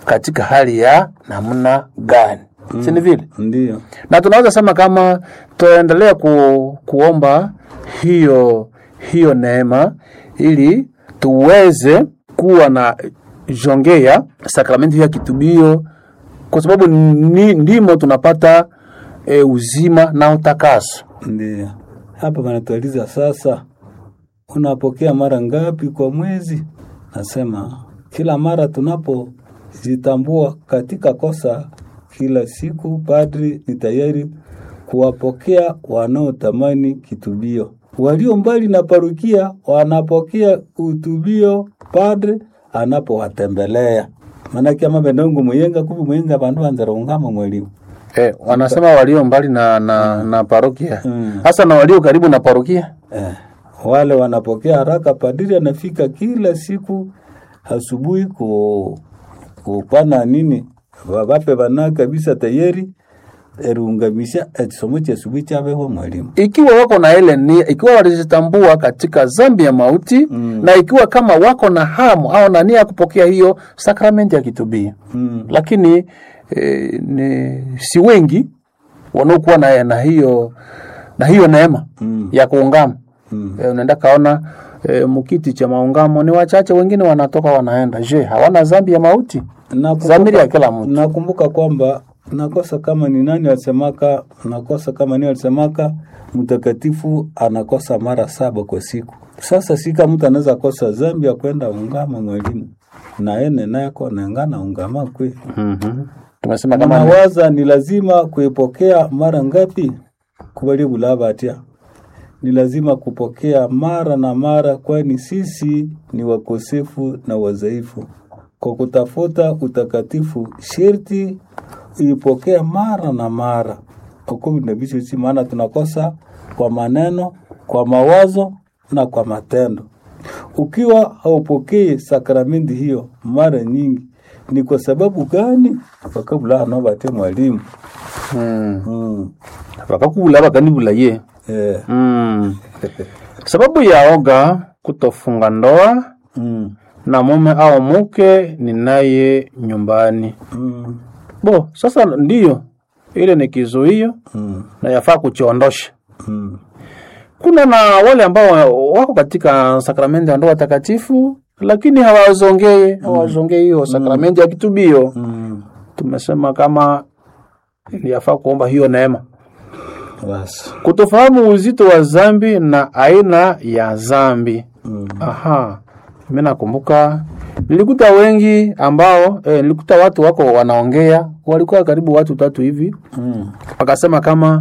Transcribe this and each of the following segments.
katika hali ya namna gani mm. si ni vile Ndio. na tunaweza sema kama tuendelea ku, kuomba hiyo hiyo neema ili tuweze kuwa na jongea sakramenti hiyo ya kitubio kwa sababu ni, ndimo tunapata e, uzima na utakaso Ndio. Hapa wanatuuliza sasa, unapokea mara ngapi kwa mwezi? Nasema kila mara tunapojitambua katika kosa kila siku, padri ni tayari kuwapokea wanaotamani kitubio. Walio mbali na parukia wanapokea utubio padri anapowatembelea. Maanake ama benongo muyenga kubi muyenga bandu banzara ungama mwelimu e, wanasema walio mbali na, na, na parokia Mm. hasa na walio karibu na parokia Eh, wale wanapokea haraka. Padiri anafika kila siku asubuhi ku kupana nini vape vana kabisa tayari erungamisha ekisomo kya asubuhi kyabeho mwalimu. ikiwa wako na ile nia, ikiwa walijitambua katika zambi ya mauti Mm. na ikiwa kama wako na hamu au na nia ya kupokea hiyo sakramenti ya kitubio Mm. lakini e, ni, si wengi wanaokuwa na, na hiyo na hiyo neema Mm. ya kuungama Mm. e, unaenda kaona e, mkiti cha maungamo ni wachache, wengine wanatoka wanaenda. Je, hawana zambi ya mauti? Nakumbuka- Dhamiri ya kila mtu. Nakumbuka kwamba nakosa kama ni nani alisemaka, nakosa kama ni alisemaka, mtakatifu anakosa mara saba kwa siku. Sasa sika mtu anaweza kosa zambi ya kwenda ungama mwalimu na ene nako nengana ungama kwe mm-hmm. Tumesema kama ni- nawaza ni lazima kuipokea mara ngapi kubali bulaba atia ni lazima kupokea mara na mara, kwani sisi ni wakosefu na wadhaifu. Kwa kutafuta utakatifu, sherti uipokea mara na mara ukumi na bicho si maana tunakosa kwa maneno, kwa mawazo na kwa matendo. Ukiwa haupokei sakramenti hiyo mara nyingi, ni kwa sababu gani? Wakabula anobate mwalimu mm. mm. wakakubula bakanibula ye eh. mm. sababu ya oga kutofunga ndoa mm. na mume au mke ninaye nyumbani. mm. Bo, sasa ndiyo ile ni kizuio mm. na yafaa kuchiondosha. mm. Kuna na wale ambao wako katika sakramenti ya ndoa takatifu lakini hawazongei hawazongei hiyo sakramenti ya kitubio. mm. Tumesema kama yafaa kuomba hiyo neema, Basi. kutofahamu uzito wa zambi na aina ya zambi. mm. Aha, mimi nakumbuka nilikuta wengi ambao eh, nilikuta watu wako wanaongea, walikuwa karibu watu tatu hivi, mm. wakasema kama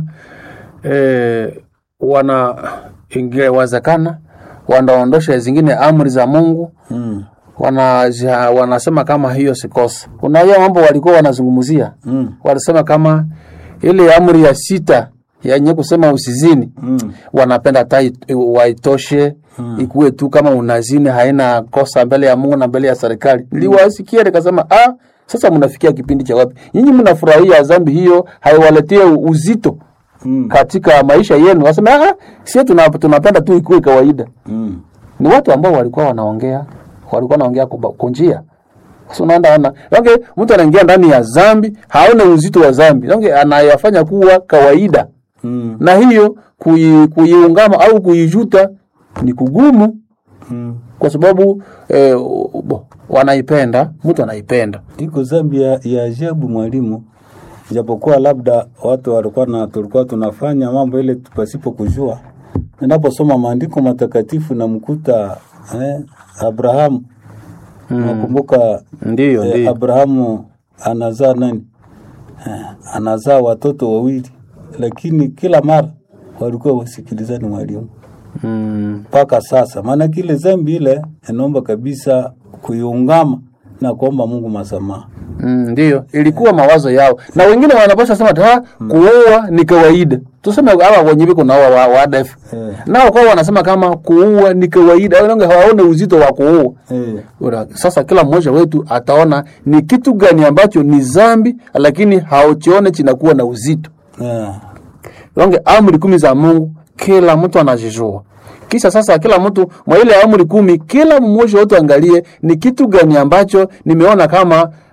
eh, wana ingewezekana wanaondosha zingine amri za Mungu mm. wana, wanasema kama hiyo si kosa. Kuna hiyo mambo walikuwa wanazungumzia, mm. walisema kama ile amri ya sita yenye kusema usizini mm. wanapenda hata it- waitoshe Mm. ikuwe tu kama unazini haina kosa mbele ya Mungu na mbele ya serikali. Niliwasikia nikasema, ah, sasa mnafikia kipindi cha wapi? Nyinyi mnafurahia dhambi hiyo haiwaletie uzito mm. katika maisha yenu. Wasema, ah, sisi tuna, tunapenda tu ikuwe kawaida. mm. Ni watu ambao walikuwa wanaongea, walikuwa wanaongea kwa kwa njia sasa unaenda ona, okay, mtu anaingia ndani ya dhambi, haona uzito wa dhambi, okay, anayafanya kuwa kawaida mm. na hiyo kui- kuiungama au kuijuta ni kugumu mm. kwa sababu eh, bo, wanaipenda mtu anaipenda iko zambi ya, ya ajabu mwalimu, japokuwa labda watu walikuwa na tulikuwa tunafanya mambo ile pasipo kujua. Ninaposoma maandiko matakatifu namkuta eh, Abrahamu nakumbuka ndiyo eh, ndiyo Abrahamu anazaa nani eh, anazaa watoto wawili, lakini kila mara walikuwa wasikilizani mwalimu mm, mpaka sasa. Maana kile zambi ile inaomba kabisa kuiungama na kuomba Mungu masamaha. mm, ndiyo ilikuwa mawazo yao na wengine wanapasha sema ta kuua ni kawaida tuseme hawa wenye biko nao wa, wa ADF Eh. nao kwa wanasema kama kuua ni kawaida wao hawaone uzito wa kuua Eh, Ura, sasa kila mmoja wetu ataona ni kitu gani ambacho ni zambi lakini hauchione chinakuwa na uzito eh, Longe amri kumi za Mungu kila mtu anazijua. Kisha sasa kila mtu mwa ile amri kumi, kila mmoja wetu angalie ni kitu gani ambacho nimeona kama